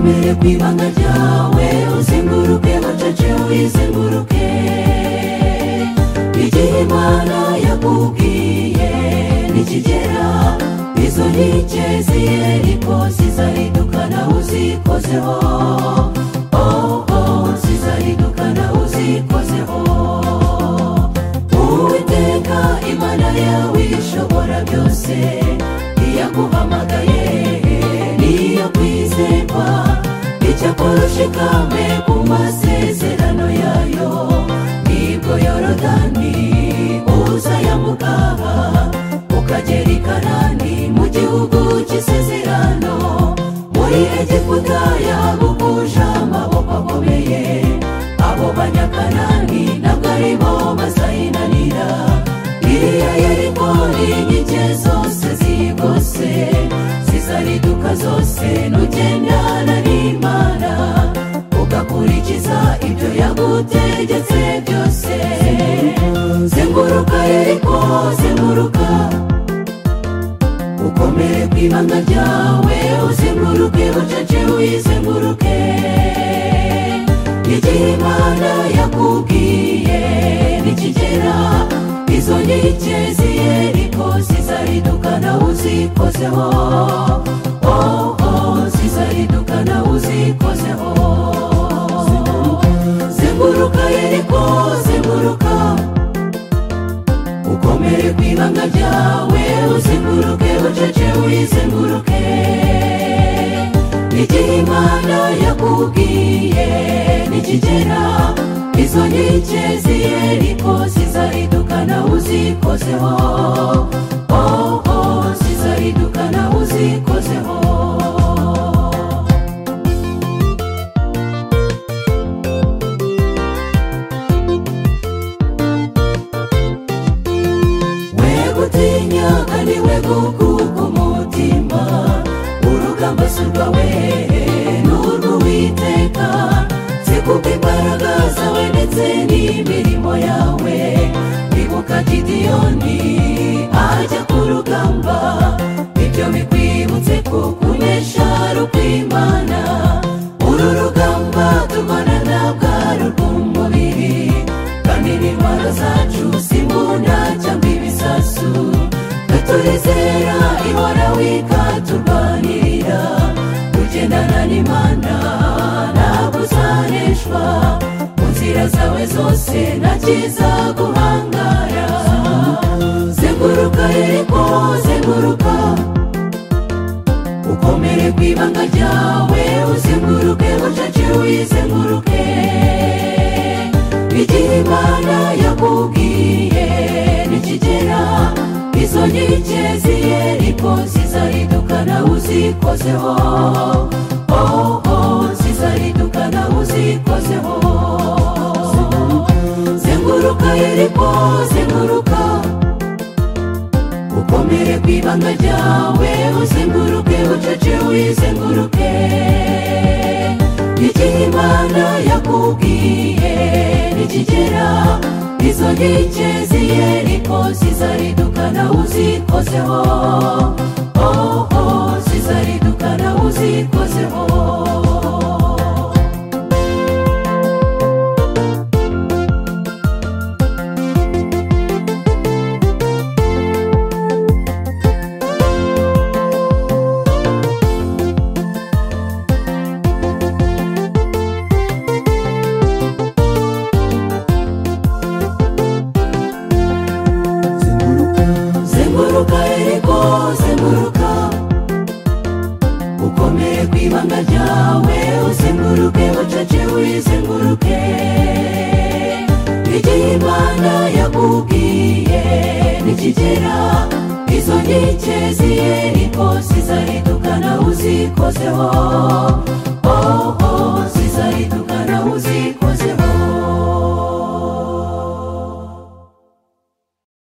ibanga ryawe uzenguruke bucece wizenguruke igihe imana yakubwiye nikigera izo nkike ziyeriko zizahinduka nawe uzikozeho oh oh zizahinduka nawe uzikozeho uwiteka imana yawe ishobora byose iyaguhamagaye niyo kwizerwa icyakora ushikame ku masezerano yayo nibwo yorodani uzayambukaha ukagera i karani mu gihugu cy'isezerano muri egiputa yaguguje amaboko akomeye abo banyakarani ntabwo ari bo bazayinanira iriya yeriko n'inkike zose zigose zizariduka zose nugendana n'imana ugakurikiza ibyo yagutegetse byose zenguruka yeriko zenguruka ukomere ku ibanga ryawe uzenguruke bucece wizenguruke igihe imana yakubwiye nikigera izo nkike ziyeriko zizariduka nawe uzikozeho oh oh zizariduka nawe uzikozeho zenguruka yeriko zenguruka ukomere ku ibanga ryawe uzenguruke bucece wizenguruke igihe imana yakubwiye nikigera izo nkike ziyeriko zizahinduka nawe uzikozeho oh oh zizahinduka nawe uzikozeho wegutinya kandi wegukuka umutima urugamba si urwawe ni urw'uwiteka zikuka imbaraga zawe ndetse n'imirimo yawe ibuka gidiyoni ajya ku rugamba ibyo bikwibutse ko kunesha rukwimana uru rugamba turwana ntabwo ari urw'umubiri kandi n'indwara zacu si imbunda cyangwa ibisasu katurizera ihoraho ikaturwanirira kugendana n'imana ntabwo uzaneshwa mu nzira zawe zose nta cyiza guhangara zenguruka yeriko zenguruka ukomere ku ibanga ryawe uzenguruke bucece wizenguruke igihe imana yakubwiye nikigera izo nkike ziyeriko zizahinduka nawe uzikozeho oh oh zizahinduka nawe uzikozeho zenguruka yeriko zenguruka ukomere ku ibanga ryawe uzenguruke bucece wizenguruke igihe imana yakubwiye nikigera izo nkike ziyeriko zizariduka nawe uzikozeho oh oh zizariduka nawe uzikozeho zenguruka yeriko zenguruka ukomere ku ibanga ryawe uzenguruke bucece wizenguruke igihe imana yakubwiye nikigera izo nkike ziyeriko zizahinduka nawe uzikozeho